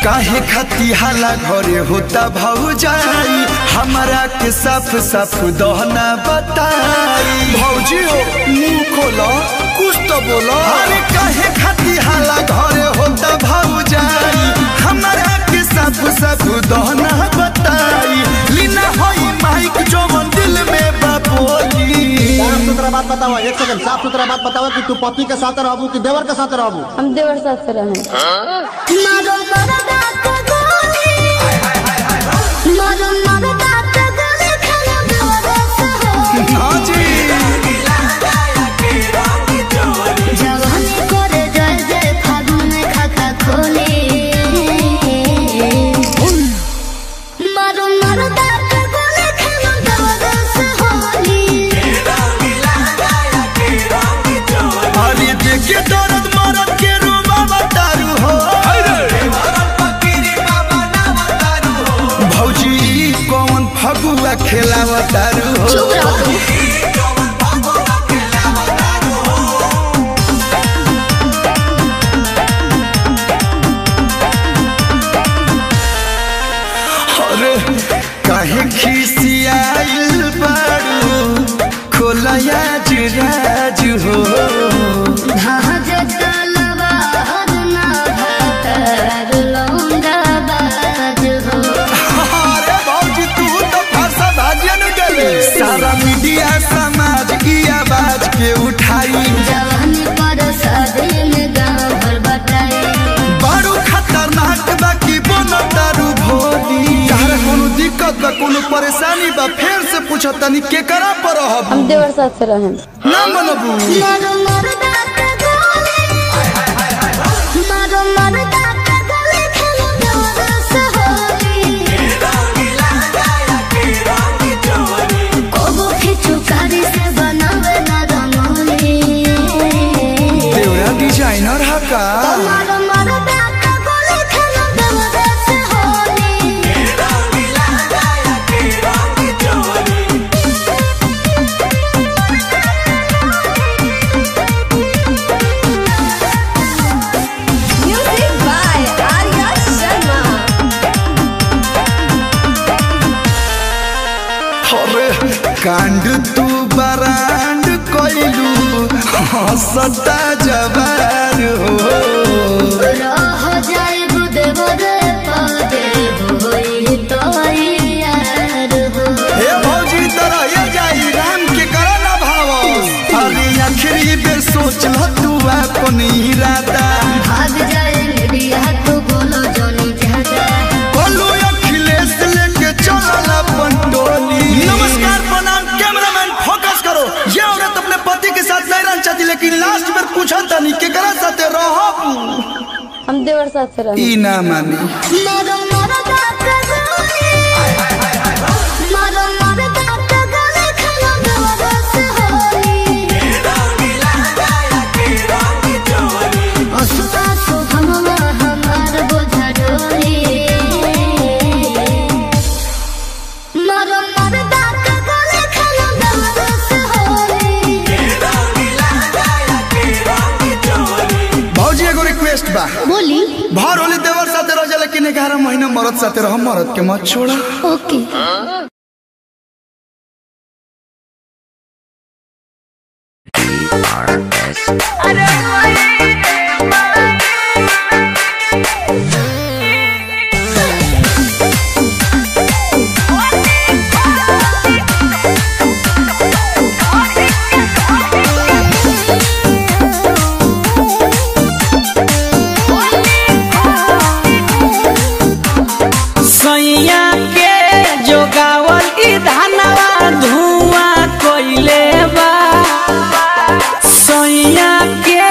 काहे खाती हाला घरे होता भौजाई हमारा के साफ साफ दहना बताई भौजी हो मुंह खोलो कुछ तो बोलो अरे काहे खाती हाला घरे होता भौजाई हमारा के साफ साफ दहना बताई लीना होई माइक जो मन दिल में बापोली साफ सुथरा बात बताओ एक सेकंड साफ सुथरा बात बताओ कि तू पति के साथ रहबू कि देवर के साथ रहबू हम देवर साथ से रहे मारो मरदा के गोली मारो मरदा के गोली खाना देवर से हो हाँ जी जवानी करे जय जय फागुन में खाता खोले मारो मरदा के गोली खाना देवर से होली अरे देखे दर्द मरद के रूबा बतारू हो भौजी ई कौन फगुआ खेलावतारू हो चुप रहो तुम अरे काहे खिसियाइल बारू खोलया जुराज हो जहाज तलवा हरना भातर लौंडा बाज हो अरे भौजी तू तो फरसा भाजन गले सारा मीडिया समाज की आवाज के उठाई जवानी पर सदिन गाँव भर बटाई बारू खतरनाक बा की बोनो दारू भोली तारा कोनो दिक्कत बा कोनो परेशानी बा फेर से पूछो तनी के करा पर रहब हम देवर साथ से रहे ना मनबू मारो मरदा के गोली मारो मरदा के गोली खेलो देवर से होली कोबो खिचू कारी से बनावे ना रंगोली देवरा डिजाइनर हा का मारो मरदा के गोली खेलो देवर से होली म्यूजिक बाय आर्या शर्मा अरे कांड तू बरांड कोइलू हंसता जवार हो रह जाए देवर पदे होई तो यार हो हे भौजी तरह ये जाई राम के करा ना भाव अरे आखिरी बेर सोच ल तू अपन इरादा भाग जाए मीडिया तो बोलो जोनी ज्यादा बोलू अखिलेश लेके चलल अपन टोली नमस्कार प्रणाम कैमरामैन फोकस करो ये औरत अपने पति के साथ नहीं रहना चाहती लेकिन लास्ट में पूछा तनी केकरा साथे रहब हम देवर साथ से रहे ई ना मानी मारो मरदा के गोली मारो मरदा के गोली खाना देवर से होली असुता सुभमवा हमार बोझा डोली मारो मरदा के गोली खाना देवर से होली भौजी एगो रिक्वेस्ट बा बोली भर होली देवर साथे रह जा लेकिन ग्यारह महीना मरद साथे रह मरद के मत छोड़ा ओके सैया के जोगावल ई धनवा धुआं कोइले बा सैया के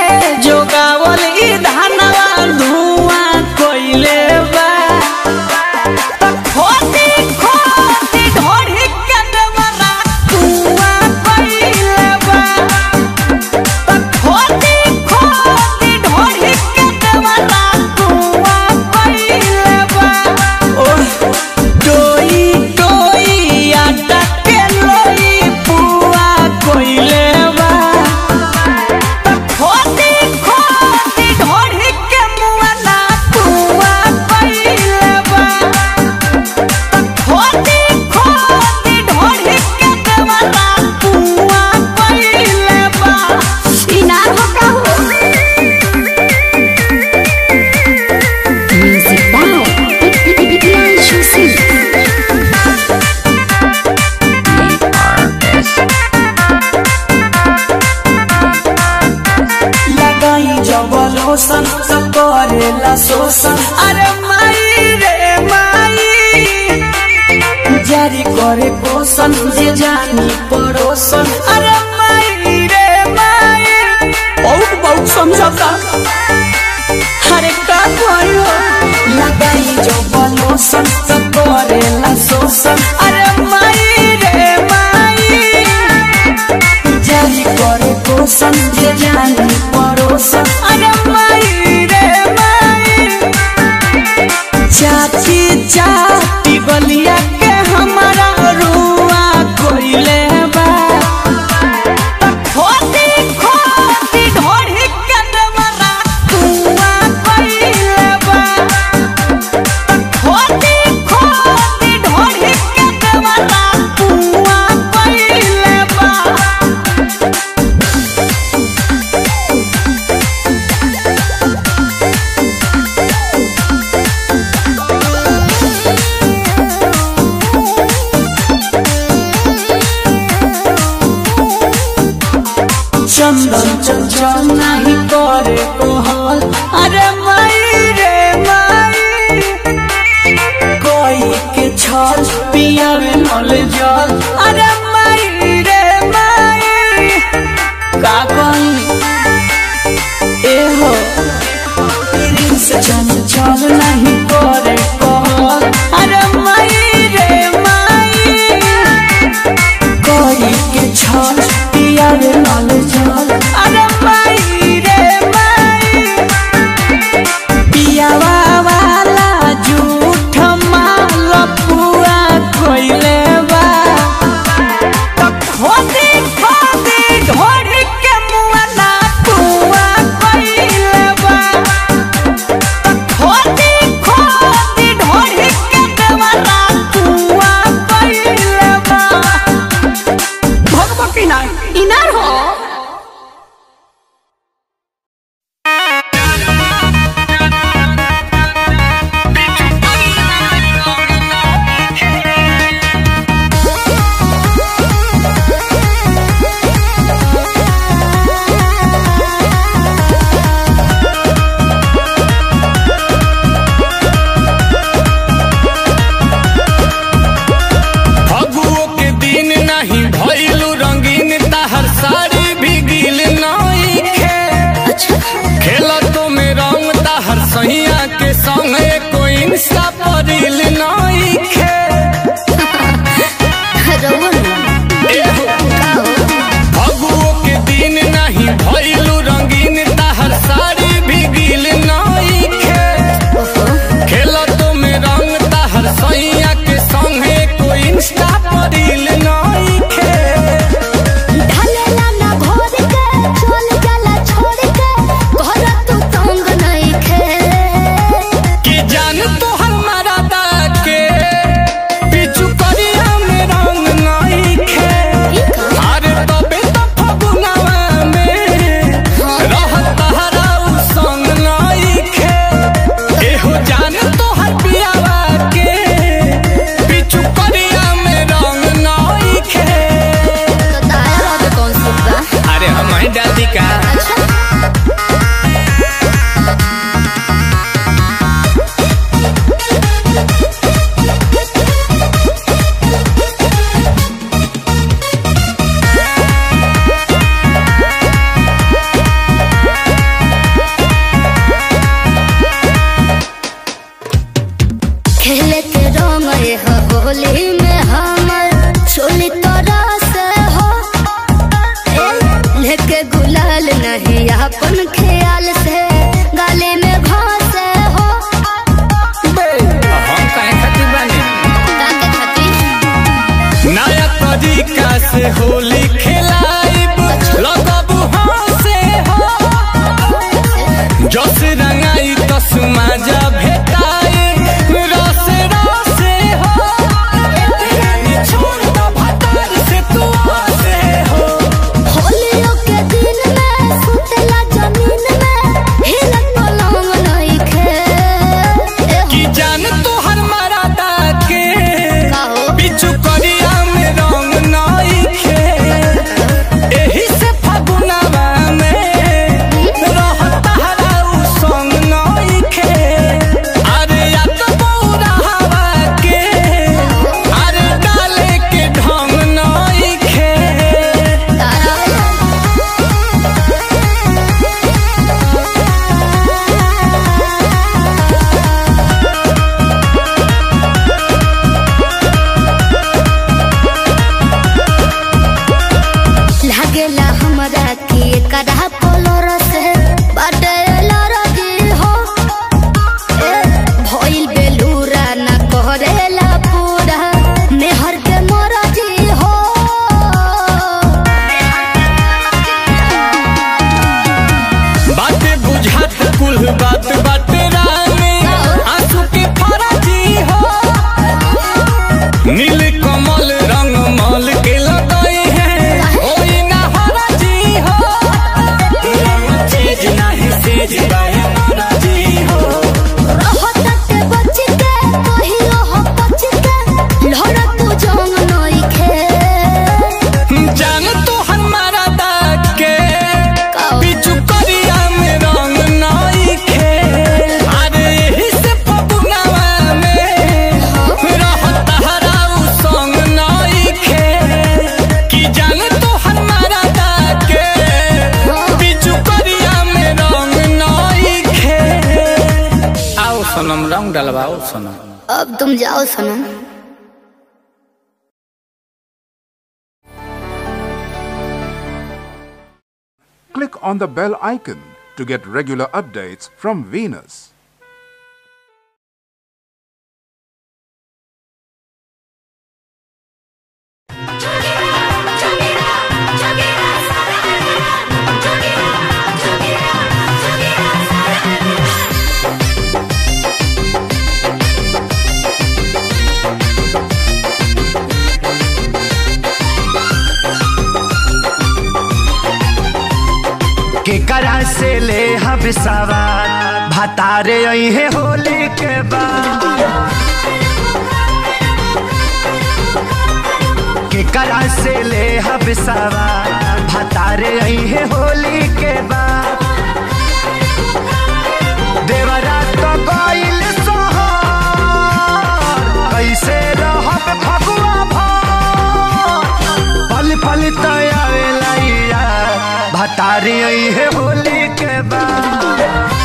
परोसन सब करेला शोषण अरे माई रे माई जारी करे पोषण जे जानी परोसन अरे माई रे माई बहुत बहुत समझौता अरे का कहियो लगाई जो बलोसन सब करेला शोषण अरे माई रे माई जारी करे पोषण जे जानी परोसन अरे माई रे माई चाची चाटी गलिया के हमारा रुआ कोइले बा खोदी खोदी ढोढ़ी के देवरा कुआ कोइले बा खोदी खोदी ढोढ़ी के देवरा कुआ कोइले बा चंदन चंचल नहीं करे कोहल अरे माई रे माई कोई के छल पियावे नल जल अरे माई रे माई का कोई ए हो प्रिंस चंचल नहीं करे कोहल अरे माई रे माई कोई के छल पियावे नल जल अरे माई रे माई पियावा वाला झूठ माल पुआ कोइले बा त खोदी खोदी ढोढ़ी के मुआ ना पुआ कोइले बा त खोदी खोदी ढोढ़ी के देवरा पुआ कोइले बा भगवती ना इनार हो फगुओ के दिन नहीं भइलू रंगीन ताहर साड़ी भी गिल नहीं खे खेला तो में रंग ताहर सहिया के संग एको इंस्टा पर रील नहीं खे फगुओ के दिन नहीं भइलू रंगीन ताहर साड़ी भी गिल नहीं खे खेला तो में रंग ताहर सैया के संगे कोई इंस्टा पर रील नहीं खे ढलेला ना घोर के चल जाला छोड़ के घर तू तंग नहीं खे कि जान तो हमारा दा के पिछु करिया में रंग नहीं खे अरे तबे तो फगुनवा में रहत हरा उ संग नहीं खे एहो जान तो हर पियावा के पिछु करिया में रंग नहीं खे तो दाया रह कौन सुनता अरे हम डाली का खेले के रंग ये हो होली में हमर चोली तोरा से हो ए, लेके गुलाल नहीं अपन ख्याल से गाले में घास हो हम काहे खातिर बानी ताके खातिर नया तरीका से होली खेलाइब लगबू हंसे हो जस रंगाई तस माजा भेटाई रसे रसे हो छोड़ दो भतार से तू हंसे हो होलियों के दिन में सुतला जमीन में हिलत पलंग नहीं खे ए कि जान तो हर मरादा के का हो? बिचु करिया में रंग नहीं खे एही से फगुनवा में रहत हरा उ कुल बात बाटे रानी आंसू के फराजी हो नील कमल रंग मल के लगाई है ओई ना हराजी हो रंग चीज नहीं सेज बाहे नाराजी हो रहतते बच के कहियो हो बच के लहरा तू जंग नइखे जान तो हमारा दाग के काओ। बिचु करिया में रंग नाई खे अरे यही से फगुनावा में रहत हराऊ संग नाई खे कि जान तो हमारा दाग के बिचु करिया में रंग नाई खे आओ सनम रंग डलवाओ सनम अब तुम जाओ सनम Click on the bell icon to get regular updates from Venus. केकरा से ले हब सवार भतारे अहे होली के बाद केकरा से ले हब सवार भतारे अहे होली के बाद देवरा तो गइल सोहर कैसे रहब फगुआ भर पल पल तयावेला भतारी है होली के बाद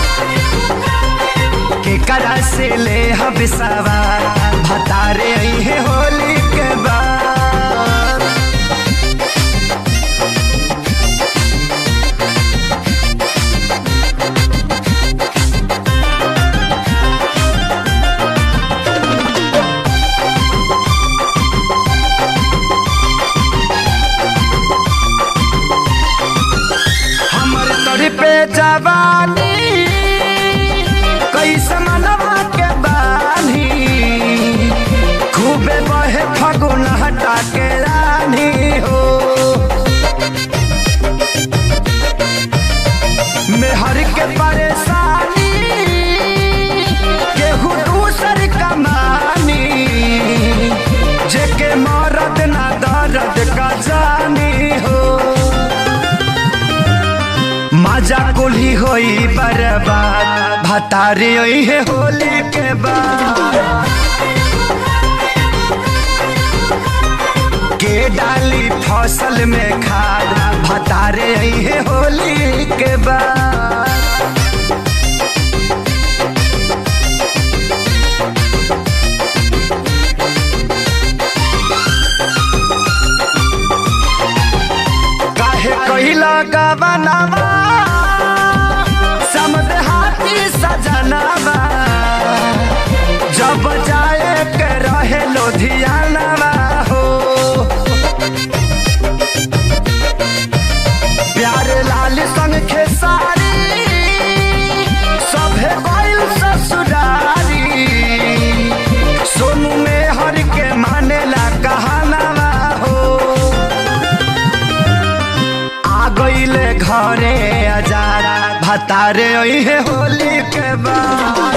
के करा से ले हब सवार भतारे है होली के बाद हमर तोरी पे जवानी कैसे मनवा के बानी खूबे बहे फगुन हटा के रानी हो मेहर के परेशानी केहू दूसर कमानी जेके मरद ना दर्द का जानी हो मजा कुली होई बर्बाद भतारी होई है होली के बाद के डाली फसल में खाद भतारे आई है होली के बाद काहे कहिला गवनावा समद हाथी सजनावा जब जाए के रहे लोधियानावा हो प्यार लाल संग खेसारी सभे गइल ससुरारी सोनू में हर के मानेला कहानावा हो आ गईले घरे अजारा भतारे है होली के बाद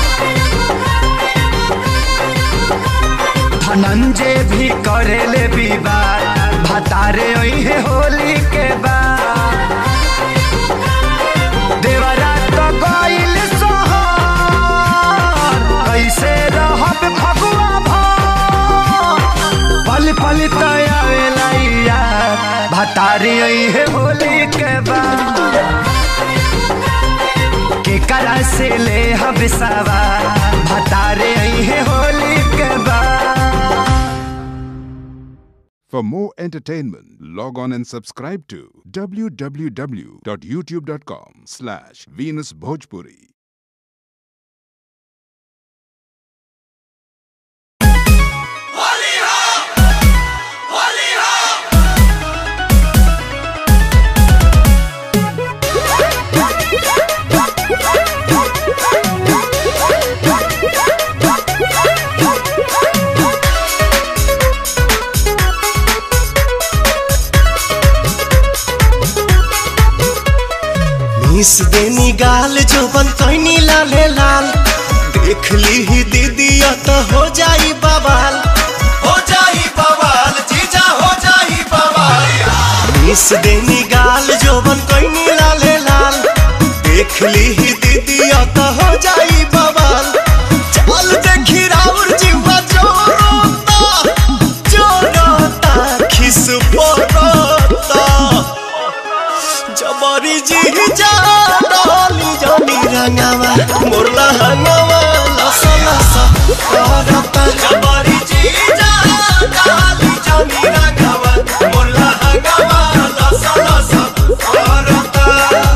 धनंजय भी करेले विवाद भतारे है होली के बाद देवरा तो गइल सोहर कैसे रहब फगुआ भर पल पल तयावेला यार भतारी है होली के बाद के करा से ले हब सवार भतारे है होली के बाद For more entertainment, log on and subscribe to www.youtube.com slash Venus Bhojpuri. Thank you. मिस देनी गाल जोबन कैनी लाले लाल देख ली ही दीदी तो हो जाई बवाल हो जाई बवाल जीजा हो जाई बवाल मिस देनी गाल जोबन कैनी लाले लाल देख ली ही दीदी तो हो जाई बवाल चल देखी राउर जीवा जोरोता जोरोता खिस पोरोता जबरी जी जा डाली जानी रंगावा मोरला हंगावा लसा लसा करता जबरी जी जा डाली जानी रंगावा मोरला हंगावा लसा लसा करता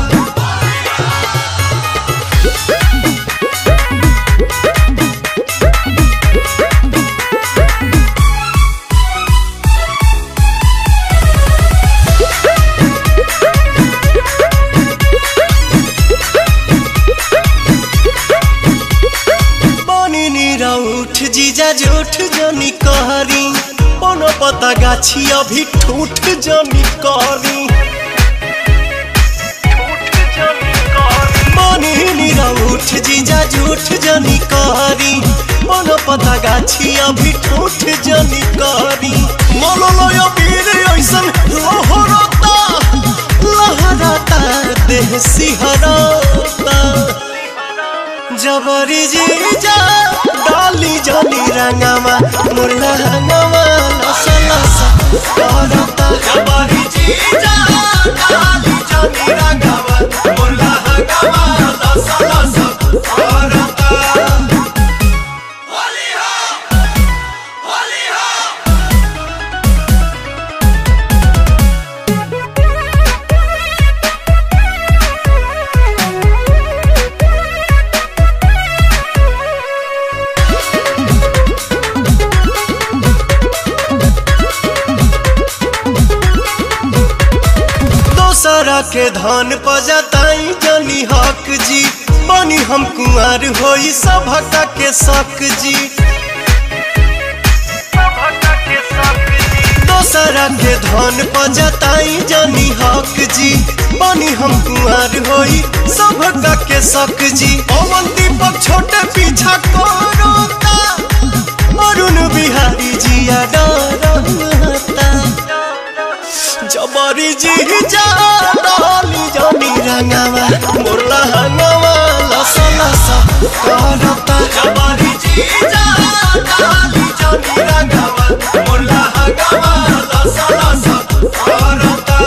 बनी नीरा उठ जीजा जूठ जनी कहरी कोनो पता गाछी अभी ठूठ जनी कहरी बनी नीरा उठ जीजा जूठ जनी कहरी कोनो पता गाछी अभी ठूठ जनी कहरी मोलो लोयो वीर ऐसन लहरता लहरता देह सिहरता जबरी जी जा डाली जानी रंगावा मुरला हंगावा लसा लसा करता जबरी जी जा डाली जानी रंगावा मुरला हंगावा लसा लसा करता होली हो होली हो दोसरा के धन पजताई जनी हक जी बनी हम कुंवर होई सभका के शक जी दोसरा के धन पजताई जनी हक जी बनी हम कुंवर होई सभका के शक जी पवन दीपक छोटे पीछा करोता अरुण बिहारी जिया डरता जबरी जी जा डाली जानी रंगावा मोरला हंगावा लसा लसा करता जबरी जी जा डाली जानी रंगावा मोरला हंगावा लसा लसा करता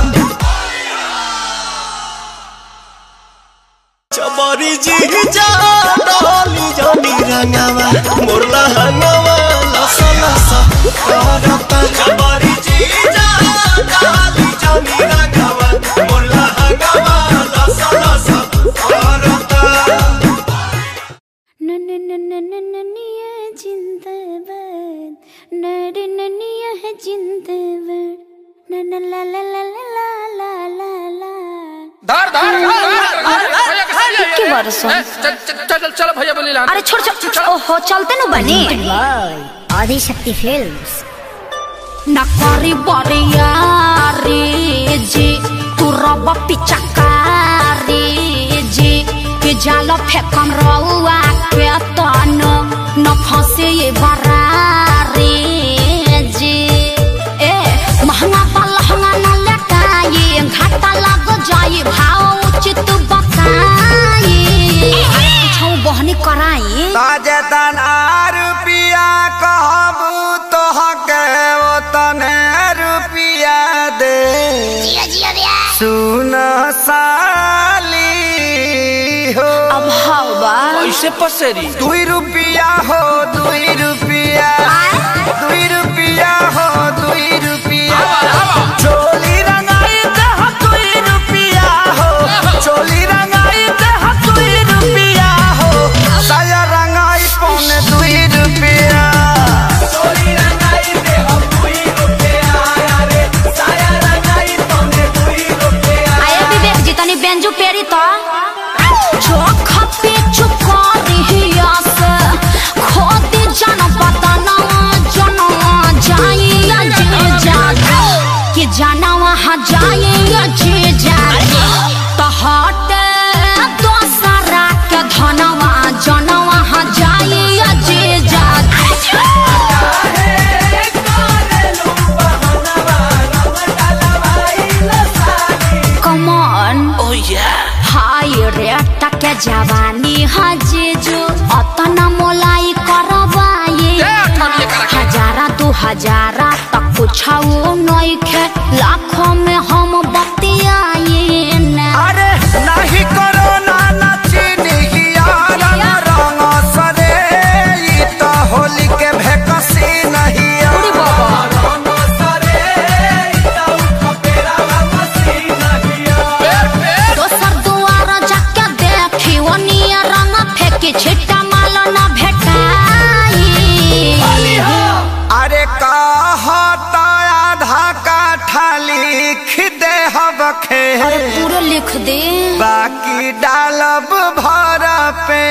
जबरी जी जा डाली जानी रंगावा मोरला हंगावा लसा लसा करता जबरी जी जा डाली जानी रंगावा मोरला हंगावा लसा लसा करता ननिया जिंदाबाद नर ननिया है जिंदाबाद नन ला ला ला ला ला ला ला धार धार के बरसों? चल चल चल भैया बोली अरे छोड़ छोड़ ओहो चलते नु बनी आदि शक्ति फिल्म्स नकारी बरियारी जी तू रब पिचकारी जी के जाल फेकम रउआ के तन न फंसे ये बरारी जी ए महंगा पा लहंगा न लटाई घाटा लग जाई भाव उचित बताई छौ बहनी कराई ताजेतन आर रुपिया कहबू तोहके ओतने रुपिया दे सुन साली हो अब हवा कैसे पसेरी दुई रुपिया हो दुई रुपिया दुई रुपिया हो दुई रुपिया चोली रंगाई दह दुई रुपिया हो चोली रंगाई दह दुई रुपिया हो साया रंगाई पौने दुई रुपिया चोली रंगाई दह दुई रुपिया रे साया रंगाई पौने दुई रुपिया आए विवेक जी तनी बेंजू पेरी तो चोख पे चुकारी हिया से खोदी जन पता ना जन जाई जे जागी कि जाना वहाँ हाँ जीजू अतना मोलाई करवाए हजारा दू हजारा तक कुछ नहीं खे लाखों में हम बतियाए ना अरे नहीं करो ना नचनी यारा रंग सरे ई तो होली के भेकसी नहीं दोसर दुआर जाके देखी ओनिया रंग फेंकी छिट्टा माल न भेटाई अरे कहता आधा काठा लिख दे हबखे अरे पूरा लिख दे बाकी डालब भर पे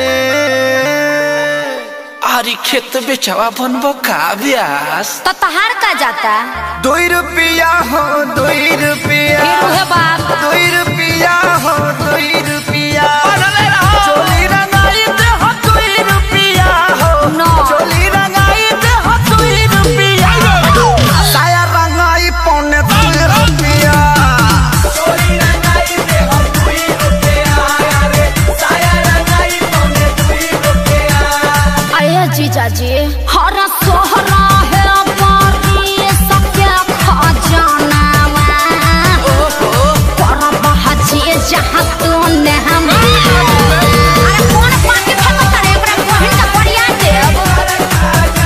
अरे खेत बेचवा बनबो का ब्यास तो तहार का जाता दुई रुपया हो दुई रुपया फिर उहे बात दुई रुपया हो दुई रुपया चोली रंगाई दे हो दुई रुपया हो No. चोली रंगाई दे हो दुई रुपया साया रंगाई पौने दुई रुपया अरे जीजा जी हर सोहरा है बारी सबके खजाना पर बहची जहाँ तू ने हम अरे कौन पाके फेंको तारे एकरा बहिन का बढ़िया देव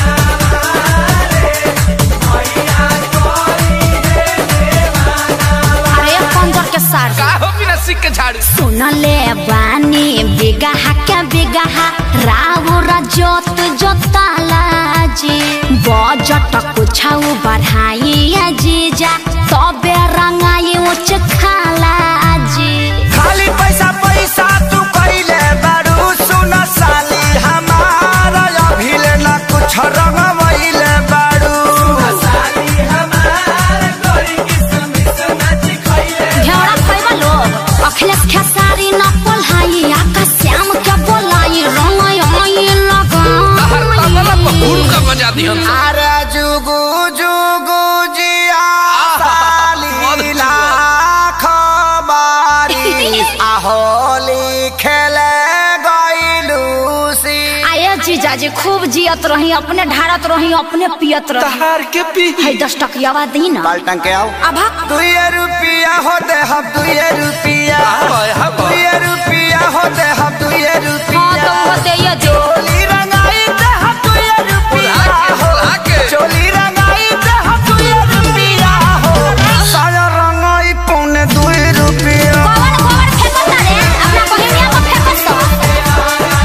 अरे पंजर के सार का हो बिना सिक के झाड़ू सुनले बानी बिगहा के बिगहा राउर जोत जोताला जी बजट कुछाऊ बढ़ाई जीजा तबे रंगाई उच खाला जी खाली पैसा पैसा तू कइले बारू सुन साली हमारा अभिले ना कुछ रंगवइले बारू घेरा खैबा लोग अखिलेश खेसारी न पोल्हाई आकाश श्याम के बोलाई रंगाई आई फूल का लगा बजा दिहन अरे जुगु जुगु जिया साली मधु लाख बारी आहोली खेले गइलू सी आये जीजाजी खूब जियत रही अपने ढारत रही अपने पियत रही तहार के पी है दस टकियावा दी ना बाल्टन के आओ अभा दुई रुपया हो दे हम दुई रुपया हाय, हाय। दुई रुपया हो दे हम दुई हाँ रुपया तो वो दे ये दे चोली रंगाई दे हम दुई रुपया हो आके चोली रंगाई दे हम दुई रुपया हो साया रंगाई पौने दुई रुपया गोबर गोबर फेंको तारे अपना बहिनिया को फेंको सो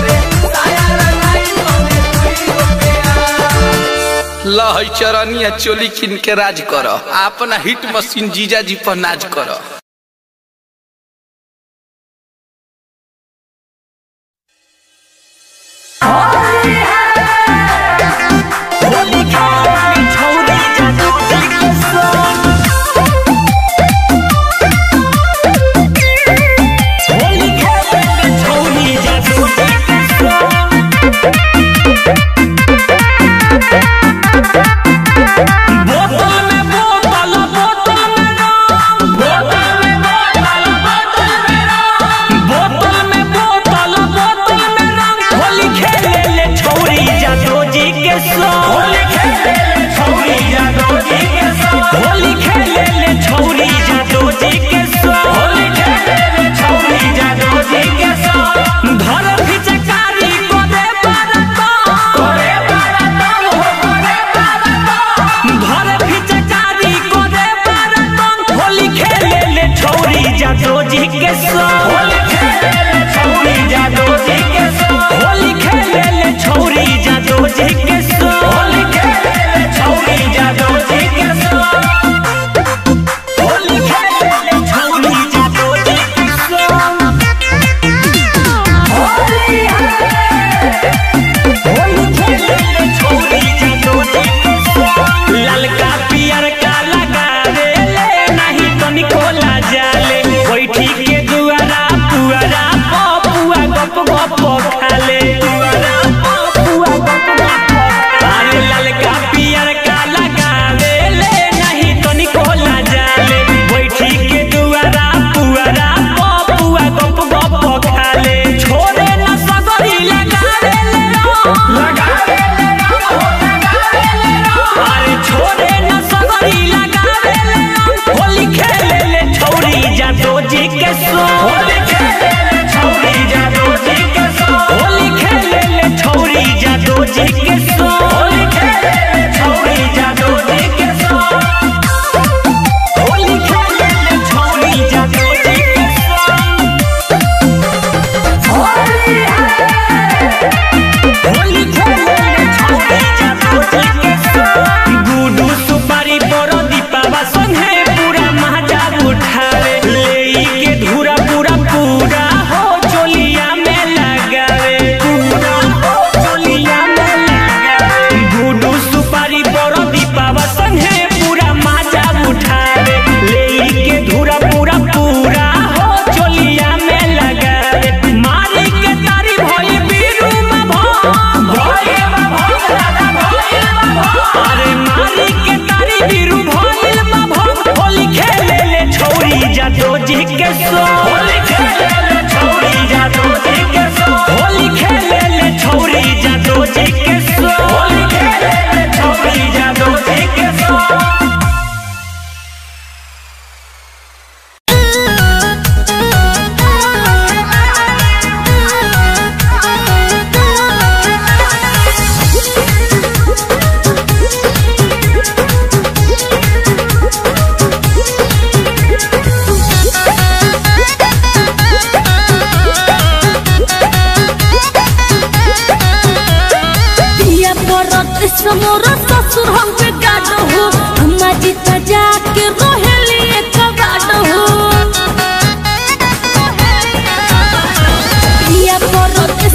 लहई चरनिया चोली किन के राज कर अपना हिट मशीन जीजा जी पर नाज कर बोतल में बोतल बोतल में रंग होली खेले ले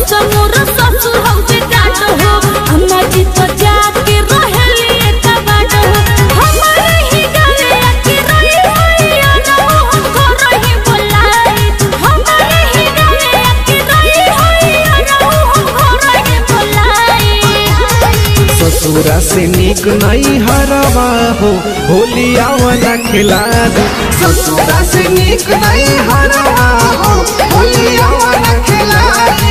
कैसा मोर ससुर हौ जे डाट हो अम्मा जी तो जाके रहेली एक बाट हो हमारे ही गावे आके रही होई अनहु हमको रही बोलाई हमारे ही गावे आके रही होई अनहु हमको रही बोलाई ससुरा से निक नहीं हरवा हो होली आवना खिला दे ससुरा से निक नहीं हरवा हो होली आवना खिला दे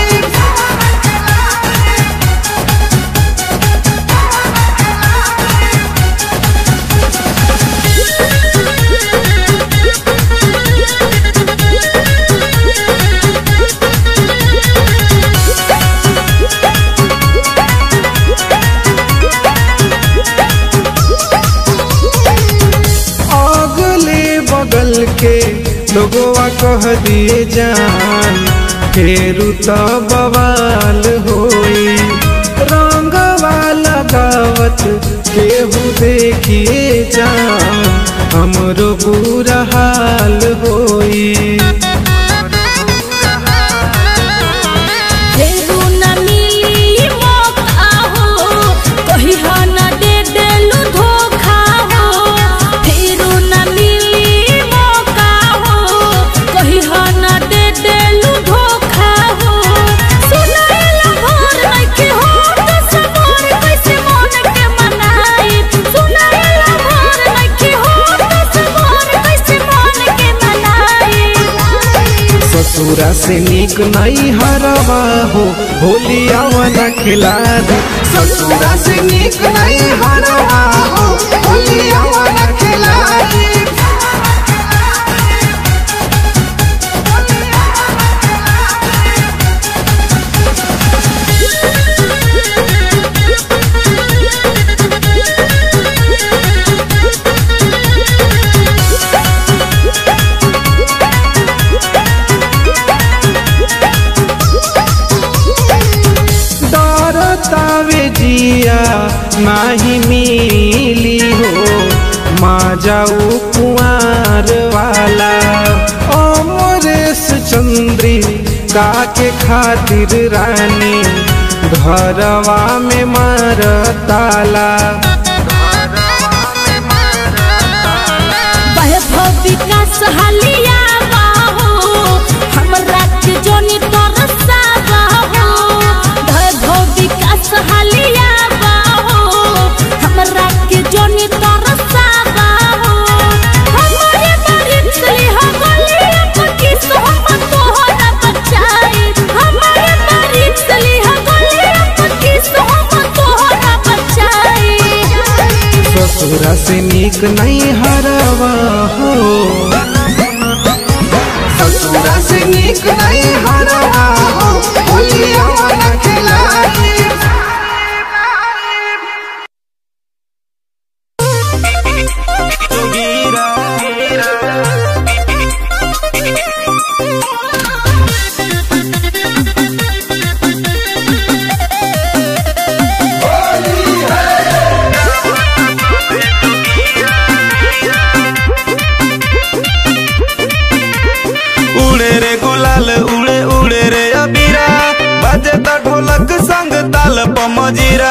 अगले बगल के लोगवा कह दिए जान फेरू तो बवाल होई रंगवा लगावत केहू देखिए जान हमरो बुरा हाल होई फेरू न मिली मौका हो कही हा न दे देलू धोखा हो फेरू न मिली मौका हो कही हा न दे देलू धोखा हो सुनाइला भोर नइखे हो तो सबर कैसे मन के मनाई सुनाइला भोर नइखे हो तो सबर कैसे मन के मनाई ससुरा से निक नहीं हरवा हो होली आवना खिला दे ससुरा से निक नहीं हरवा हो होली आवना खिला दे डरतावे जिया नाही मिली हो माँ जाऊ कुआर वाला अमरेश चंद्री का के खातिर रानी घरवा में मार ताला वैभव विकास हालिया बाहो हमरा के जोनी तरसा बाहो वैभव विकास हालिया बाहो हमरा के जोनी तरसा बाहो हमरे बारिश ली हो गली अपकी सोहम तोहरा बचाई हमरे बारिश ली हो गली अपकी सोहम तोहरा बचाई ससुरा से निक नहीं हरवा हो ससुरा से निक नहीं हरवा हो होली आवना खिला दे उड़े रे गुलाल उड़े उड़े रे अबीरा बाजे त ढोलक संग ताल पमजीरा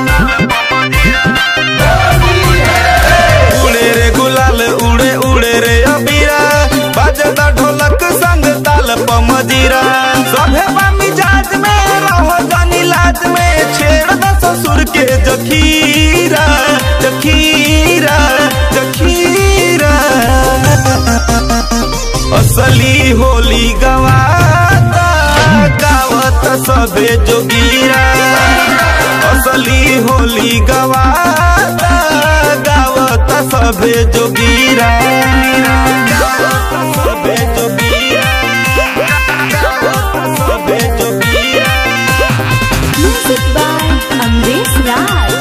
उड़े रे गुलाल उड़े उड़े रे अबीरा बाजे त ढोलक संग ताल पमजीरा सभे बा मिजाज में रहो जानी लाज में छेड़ द ससुर के जखीरा जखीरा जखीरा असली होली गवाता गावत सबे जोगीरा असली होली गवाता गावत सबे जोगीरा गावत सबे जोगीरा गावत सबे जोगीरा Music by Amresh Raj.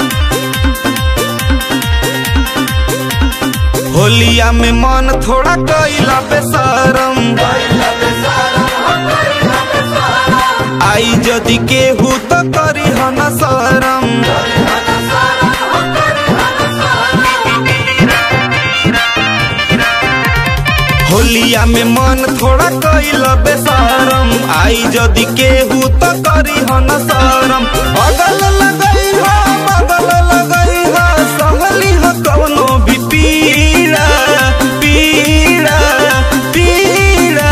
होलिया में मन थोड़ा कैला बेसरम आई जदि केहू तो करी हन शरम होलिया में मन थोड़ा कैल बेसरम आई जदि केहू तो करी हो न शरम अगल लगई हो बगल लगई हो सहली हो कवनो भी पीड़ा पीड़ा पीड़ा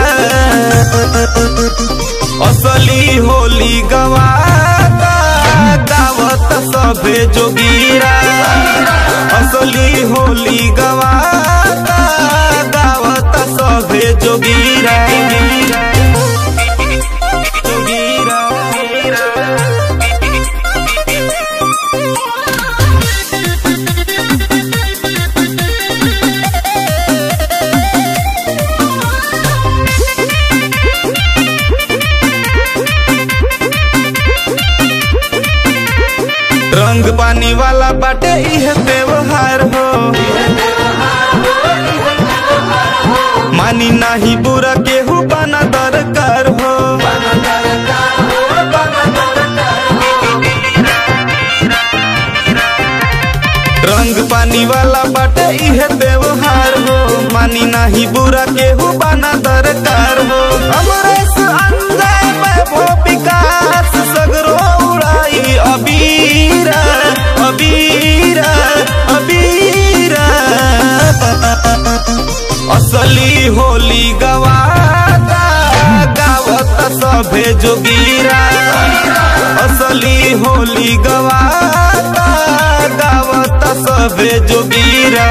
असली होली गवाता गावत सभे जोगीरा असली होली गवाता गावत सभे जोगीरा रंग पानी वाला बाटे इह व्यवहार हो मानी नाही बुरा केहू बना दरकार हो रंग पानी वाला बाटे इह व्यवहार हो मानी नाही बुरा केहू बना दरकार हो अमरेश अंजय वैभव विकास सगरो उड़ाई अबीरा अबीरा अबीरा असली होली गवाता गावत सभे जोगीरा असली होली गवाता गावत सभे जोगीरा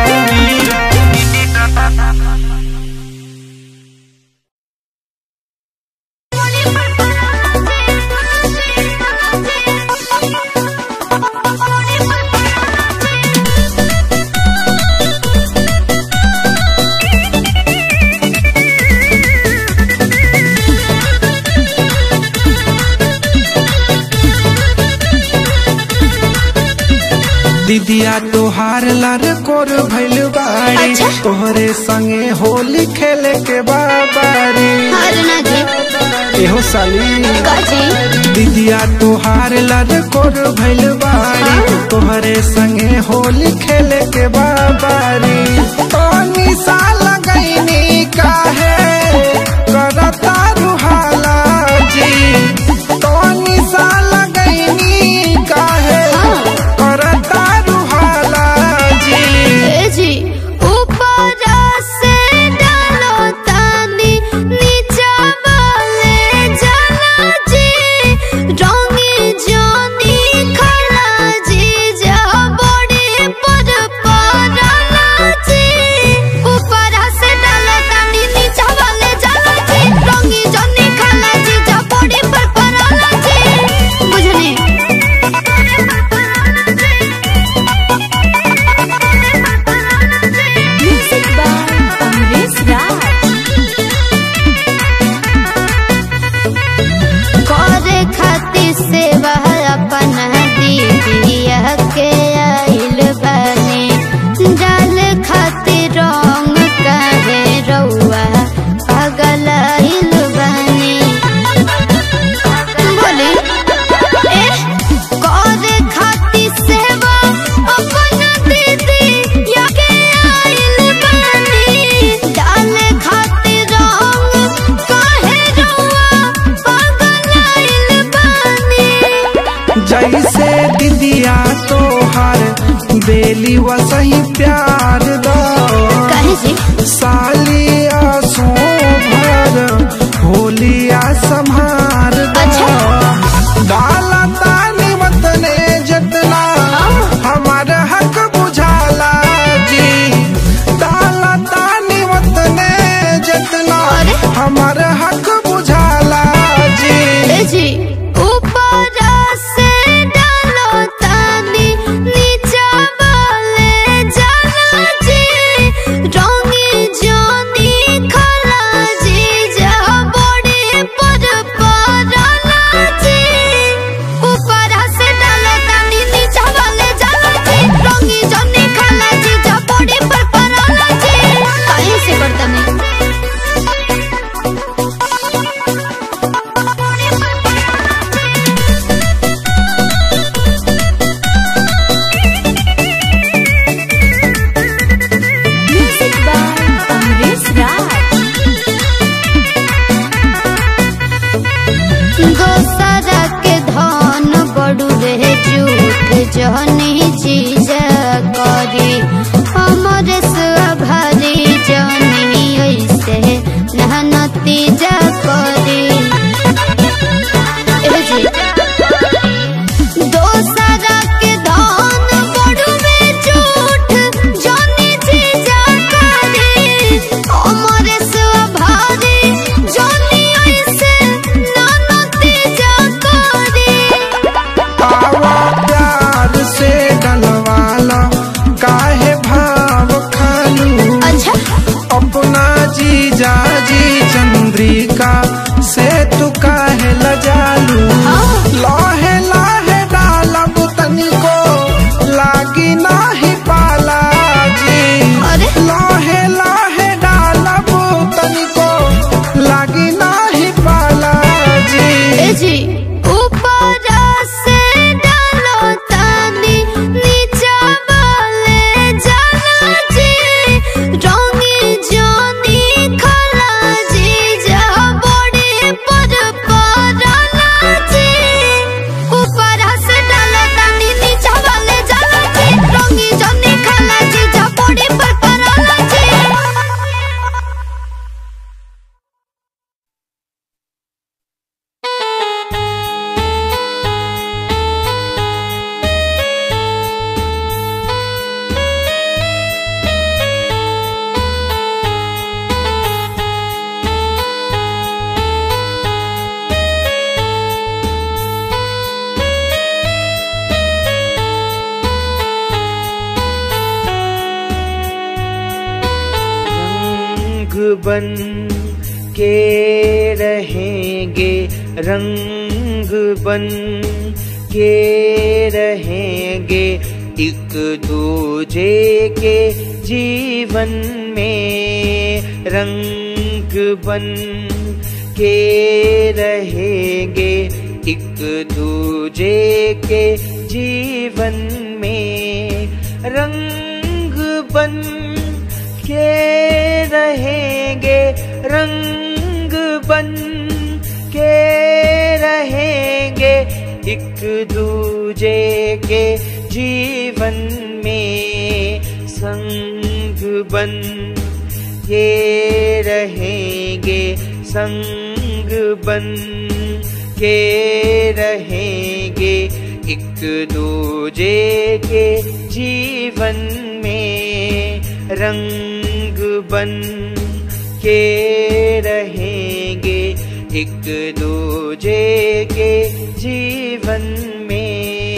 दीदिया तोहार लार कोर भइल बाड़ी तोहरे संगे होली खेले के बाबारी एहो साली दीदिया तोहार लार कोर भइल बाड़ी तोहरे संगे होली खेले के बाबारी पानी सा लगैनी काहे करता रुहाला जी पानी सा लगैनी काहे करता रुहाला जी ए जी ऊपर से डालो तानी नीचा वाले जला जी रंगी जानी खला जी जा बड़ी पर पराला जी ऊपर से डालो तानी नीचा वाले जला जी रंगी जानी खला जी जा बड़ी पर पराला जी बुझनी Music by Amrish Raj. करे खातिर सेवा अपन दीदिया के आइल बने डाल खातिर रंग कहे रउआ पागल आइल बने बोली ए करे खातिर सेवा अपन दीदिया के आइल बने डाल खातिर रंग कहे रउआ पागल आइल बने जैसे दीदिया तोहार बेली वसही प्यार दो सालिया सोभर होलिया संहार दो डाला तानी वतने जितना हमार हक बुझाला जी डाला तानी वतने जितना हमार हक बुझाला जी जी ऊपर से डालो तानी नीचा वाले जला जी दोसरा के धन बड़ुए झूठ जानी जी जाकारी हमरे से भारी जानी ऐसे नानती जाकारी आवा प्यार से डलवाला काहे भाव खालू अच्छा अपना जीजा जी चंद्रिका से तू काहे लजालू लाहे लाहे डालब तनिको लागी नाही पाला जी लाहे लाहे डालब तनिको लागी नाही पाला जी ए जी ऊपर से डालो तानी नीचा वाले जाना जी रंगी जानी खला जी जा बड़े पर पराना जी ऊपर से डालो तानी नीचा वाले जाना जी रंगी जानी खला जी जा बड़े पर पराना जी रंग बन के रहेंगे रंग बन के रहेंगे एक दूजे के जीवन में रंग बन के रहेंगे एक दूजे के जीवन में रंग बन के रहेंगे रंग बन के रहेंगे एक दूजे के जीवन में संग बन के रहेंगे संग बन के रहेंगे एक दूजे के जीवन में रंग बन के रहेंगे एक दूजे के जीवन में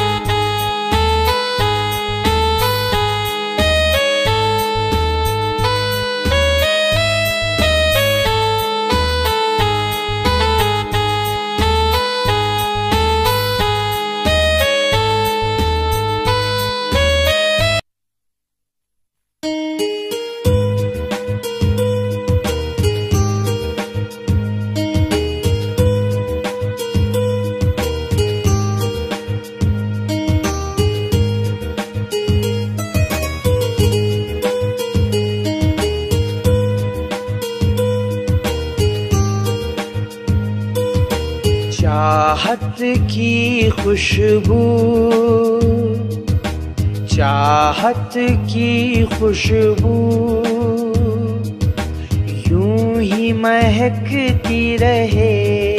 चाहत की खुशबू चाहत की खुशबू यूं ही महकती रहे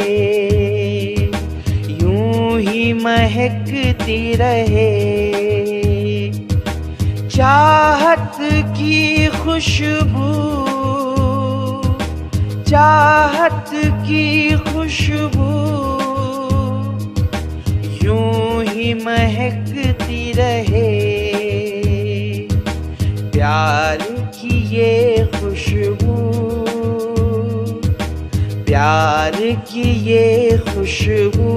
यूं ही महकती रहे चाहत की खुशबू चाहत की खुशबू यूं ही महकती रहे प्यार की ये खुशबू प्यार की ये खुशबू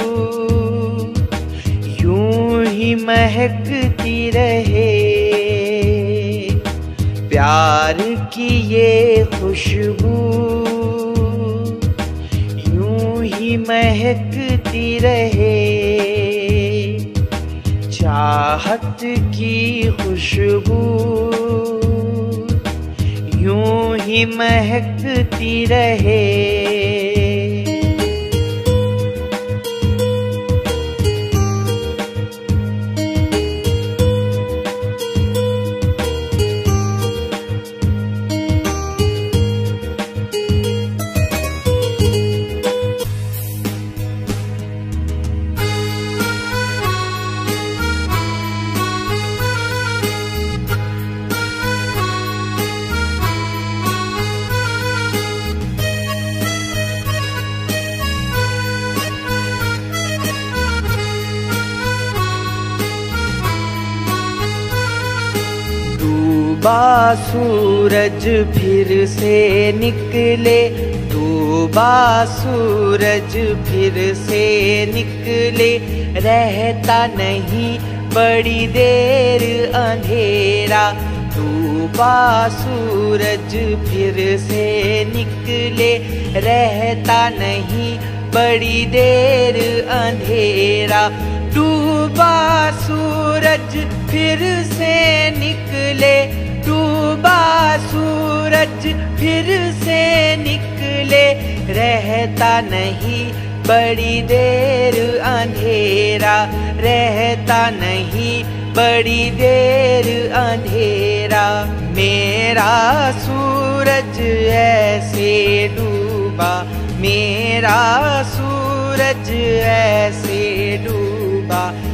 यूं ही महकती रहे प्यार की ये खुशबू यूं ही महकती रहे चाहत की खुशबू यूं ही महकती रहे डूबा सूरज फिर से निकले डूबा सूरज फिर से निकले रहता नहीं बड़ी देर अंधेरा डूबा सूरज फिर से निकले रहता नहीं बड़ी देर अंधेरा डूबा सूरज फिर से निकले डूबा सूरज फिर से निकले रहता नहीं बड़ी देर अंधेरा रहता नहीं बड़ी देर अंधेरा मेरा सूरज ऐसे डूबा मेरा सूरज ऐसे डूबा